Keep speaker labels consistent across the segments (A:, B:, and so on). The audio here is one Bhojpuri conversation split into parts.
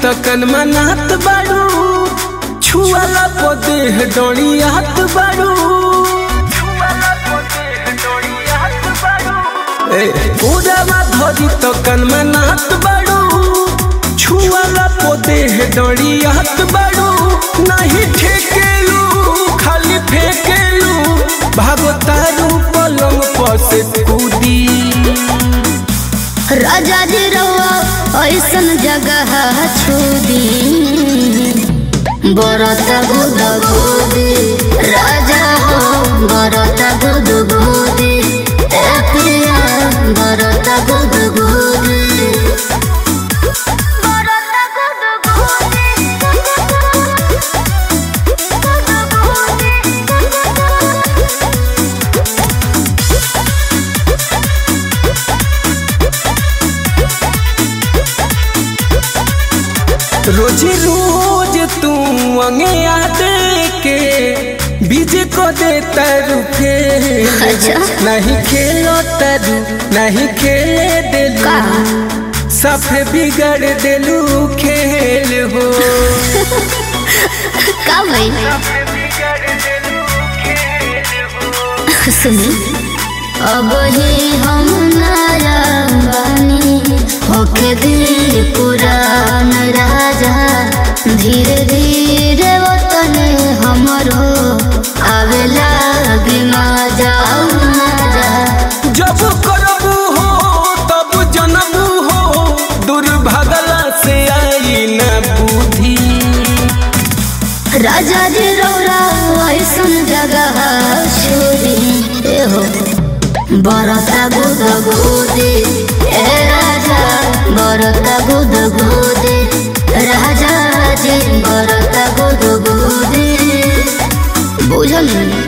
A: त कनमनात बाड़ू छुआला पदेह डोरियात बाड़ू ए उड़ावा धरी त कनमनात बाड़ू छुआला पदेह डोरियात बाड़ू नहीं ठेकेलू खाली फेकेलू भागतारू पलंग पर से कूदी
B: राजा जी रवा ऐसन जगह छुदी बरत गुद गुदी राजा हो बरत गुद गुदी ए पिया बरत गुद गुदी बरत गुद
A: रोज रोज तू अंगे आदे के बीज को दे तरु
B: अच्छा।
A: नहीं खेलो तरु नहीं खेले दिलू
B: का?
A: सफे बिगड़ दिलू खेल हो
B: का भइल सुनी अब ही हम नया बानी होके दिल पुरान राजा धीरे धीरे वतन हमरो आवे लागे मजा मजा
A: जब करबू हो तब जनबू हो दुर्भागला से आई न बुद्धि
B: राजा जी रौरा ऐसन जगह छोड़ी ए हो बरता गुद गोदे ए राजा बरता गुद गोदे राजा जी बरता गुद गोदे बुझल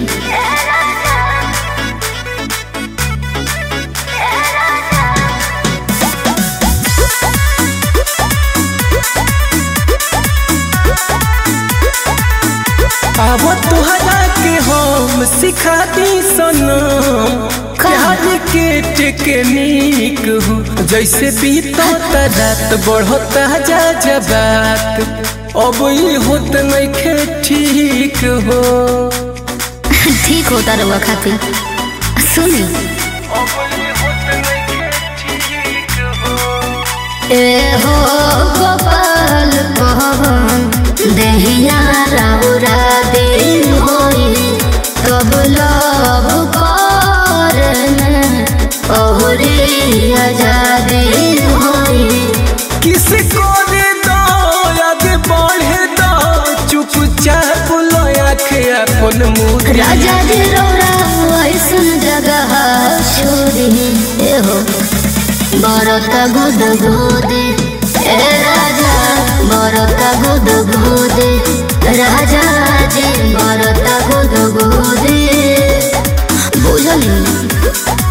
A: अब तुहरा के हम सिखा दी सनम प्यार के टेक्निक हो जैसे बीतो रात बढ़ता जा जबात अब ई होत नइखे ठीक हो
B: ठीक होता रहुआ खातिर सुनी ए हो गोपाल पवन देहिया राउरा दे होई कब लव करन ओहरे आजादी होई
A: किस को दे दो आगे बढ़े दो चुपचाप लो आखे अपन मुँह
B: राजा जी रौरा ऐसन जगह छोड़ी ए हो बरत गुद गोदे ए राजा बरत गुद गोदे राजा जी बरत गुद गोदे बुझल